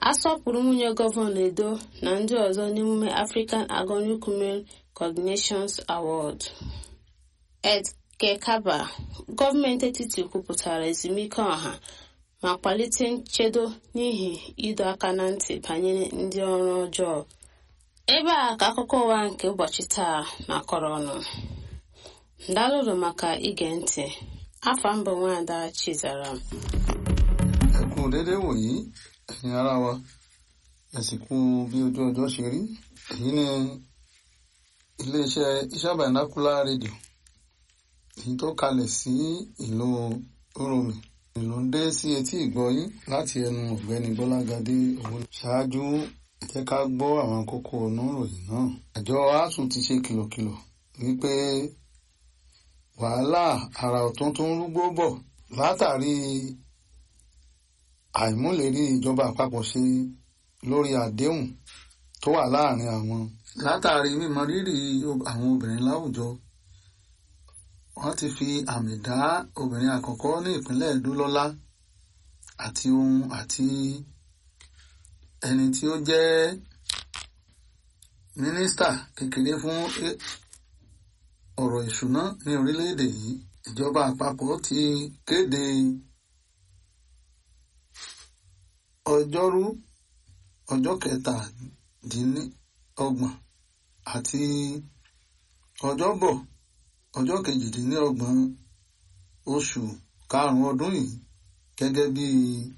asọpụrụ nwunye gọvanọ edo na ndị ọzọ n'emume african agonic women cognations award ed kekaba gọọmenti etiti kwupụtara ezumike ọha ma kwalite nchedo n'ihi ịdọ aka na ntị banyere ndị ọrụ ọjọọ ebe a ka akụkọ ụwa nke ụbọchị taa na-akọrọ ọnụ ndalụrụ maka ige ntị afọ mbụ nwaada chizaram ẹ kú déédéé wòyí ẹ̀yin ará wa ẹ sì kú bí ojú ọjọ́ ṣe rí èyí ni iléeṣẹ́ iṣẹ́ binocular radio èyí tó kalẹ̀ sí ìlú oromi ìlú ń dé sí etí ìgbọ́yín láti ẹnu ọ̀gbẹ́ni bọ́lágadé owó ṣáájú ẹ jẹ́ ká gbọ́ àwọn kókó ọ̀nà ìròyìn náà àjọ asuu ti ṣe kìlọ̀kìlọ̀ wípé wàhálà àrà ọ̀tún tó ń rúgbó bọ̀ látàrí àìmúlérí ìjọba àpapọ̀ ṣe lórí àdéhùn tó wà láàrin àwọn. látàrí mímọ rírì àwọn obìnrin láwùjọ wọ́n ti fi àmì dá obìnrin àkọ́kọ́ ní ìpínlẹ̀ Ẹdó lọ́lá àti ohun àti ẹni tí ó jẹ́ mínísítà kékeré fún ọ̀rọ̀ ìṣúná ní orílẹ̀-èdè yìí ìjọba àpapọ̀ ti kéde ọjọ́rú ọjọ́ kẹtàdínlọ́gbọ̀n àti ọjọ́bọ̀ ọjọ́ kejìdínlọ́gbọ̀n oṣù karùn-ún ọdún yìí gẹ́gẹ́ bí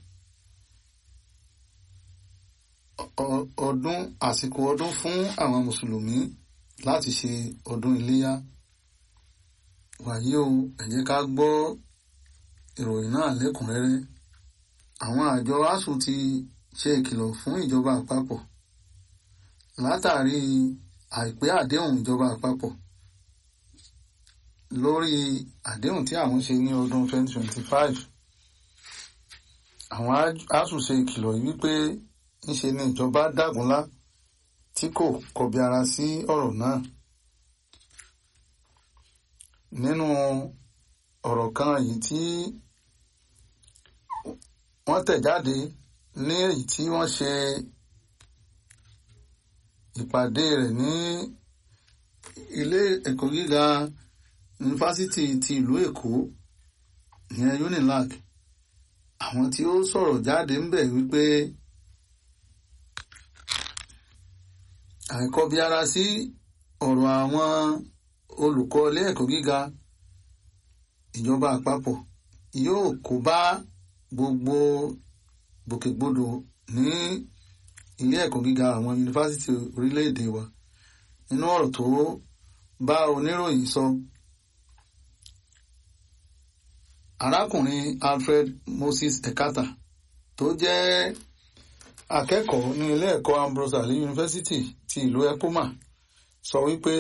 ọdún àsìkò ọdún fún àwọn mùsùlùmí láti ṣe ọdún iléyá wàyí o ẹ jẹ́ ká gbọ́ ìròyìn náà lẹ́kùnrẹ́rẹ́ àwọn àjọ asuu ti ṣe ìkìlọ̀ fún ìjọba àpapọ̀ látàrí àìpé àdéhùn ìjọba àpapọ̀ lórí àdéhùn tí àwọn ṣe ní ọdún 2025 àwọn asuu ṣe ìkìlọ̀ yìí wípé ńṣe ni ìjọba dágunlá tí kò kọbi ara sí ọ̀rọ̀ náà nínú ọ̀rọ̀ kan yìí tí wọ́n tẹ̀ jáde ní èyí tí wọ́n ṣe ìpàdé rẹ̀ ní ilé ẹ̀kọ́ gíga yunifásitì ti ìlú Èkó ìyẹn UNILAG àwọn tí ó sọ̀rọ̀ jáde ń bẹ̀ wípé àìkọbiara sí ọ̀rọ̀ àwọn olùkọ́ ilé ẹ̀kọ́ gíga ìjọba àpapọ̀ yóò kó bá gbogbo gbòkègbodò ní ilé ẹ̀kọ́ gíga àwọn yunifásitì orílẹ̀-èdè wa nínú ọ̀rọ̀ tó bá oníròyìn sọ arákùnrin Alfred Moses Ekata tó jẹ́ akẹ́kọ̀ọ́ ní ilé ẹ̀kọ́ Ambrose Ali University ti ìlú Ekoma sọ wípé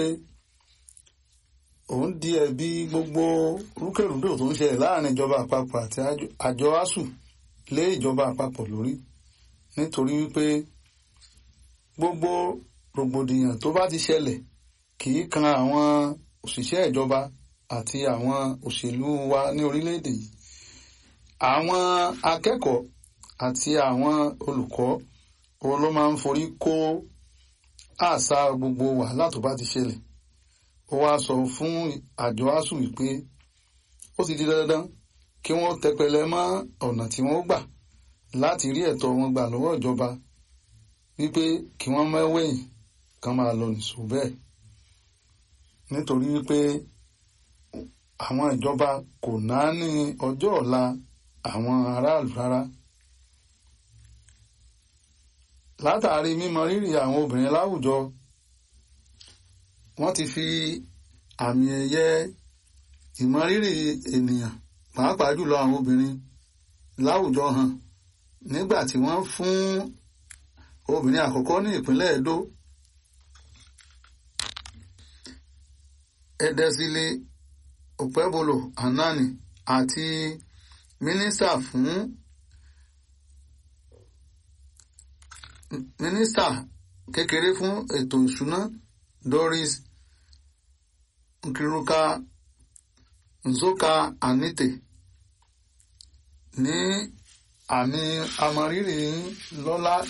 òun di ẹ̀bi gbogbo rúkèrúdò tó ń ṣẹlẹ̀ láàrin ìjọba àpapọ̀ àti àjọ asuu lé ìjọba àpapọ̀ lórí nítorí wípé gbogbo rògbòdìyàn tó bá ti ṣẹlẹ̀ kì í kan àwọn òṣìṣẹ́ ìjọba àti àwọn òṣèlú wa ní orílẹ̀-èdè yìí àwọn akẹ́kọ̀ọ́ àti àwọn olùkọ́ òun ló máa ń forí kó àṣà gbogbo wàhálà tó bá ti ṣẹlẹ̀ ó wáá sọ fún àjọ asuu wípé ó ti di dandan kí wọ́n tẹpẹlẹ mọ́ ọ̀nà tí wọ́n gbà láti rí ẹ̀tọ́ wọn gbà lọ́wọ́ ìjọba wípé kí wọ́n mẹ́wẹ̀yìn kan máa lọ nìṣó bẹ́ẹ̀ nítorí wípé àwọn ìjọba kò náání ọjọ́ ọ̀la àwọn aráàlú rárá látàrí mímọ rírì àwọn obìnrin láwùjọ wọ́n ti fi àmì ẹ̀yẹ ìmọrírì ènìyàn pàápàá jùlọ àwọn obìnrin láwùjọ hàn nígbà tí wọ́n fún obìnrin àkọ́kọ́ ní ìpínlẹ̀ Edo Edesile Opebolo Anani àti mínísítà fún mínísítà kékeré fún ètò ìṣúná Doris Nkiruka Nzoka Anite ní àmì amọrírì lọ́lá